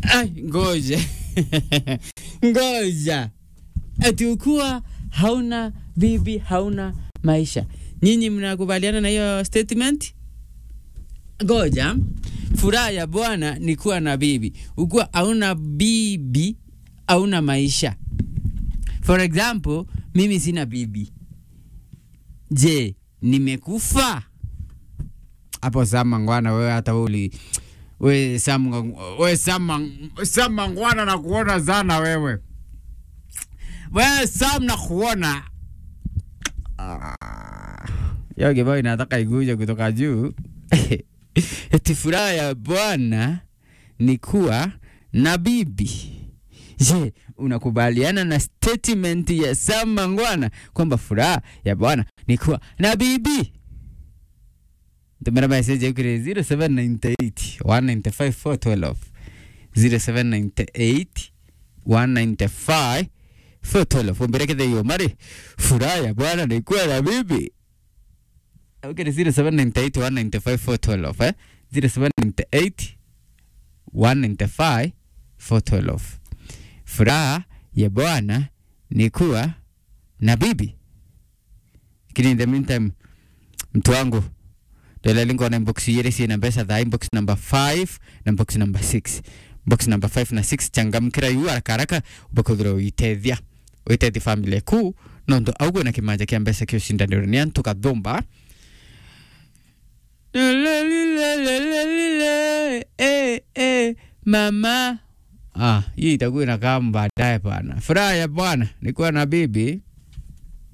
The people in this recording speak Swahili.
Ai, ngoja ngoja, ati ukuwa hauna bibi hauna maisha. Nyinyi mnakubaliana na hiyo statement? Ngoja, furaha ya Bwana ni kuwa na bibi. Ukuwa hauna bibi hauna maisha. For example, mimi sina bibi. Je, nimekufa? Hapo Sama Ngwana, wewe hata wewe uli we Sam we Sam Sam Ngwana na kuona sana wewe. We Sam na kuona. Ah. Yo kibao inataka iguje kutoka juu. Eti furaha ya Bwana ni kuwa na bibi. Je, unakubaliana na statement ya Sam Mangwana kwamba furaha ya Bwana ni kuwa na bibi? Tumera message kuri 0798 195 412 0798 195 412 umberekeze hiyo mari furaha ya Bwana ni kuwa na bibi. Okay, 0798 195 412 eh 0798 195 412 furaha ya Bwana ni kuwa na bibi. Lakini in the meantime, mtu wangu ndela lingo na inbox yere si na pesa dha inbox number 5 na inbox number 6 box number 5 na 6 changamkira yu haraka haraka ubakuthira uitethia uitethia family ku nondo augo na kimanja kia mbesa kio shindaniro ni antu kathumba eh, eh, mama Ah, hii itakuwa inakaa baadaye bwana. Furaha ya bwana ni kuwa na bibi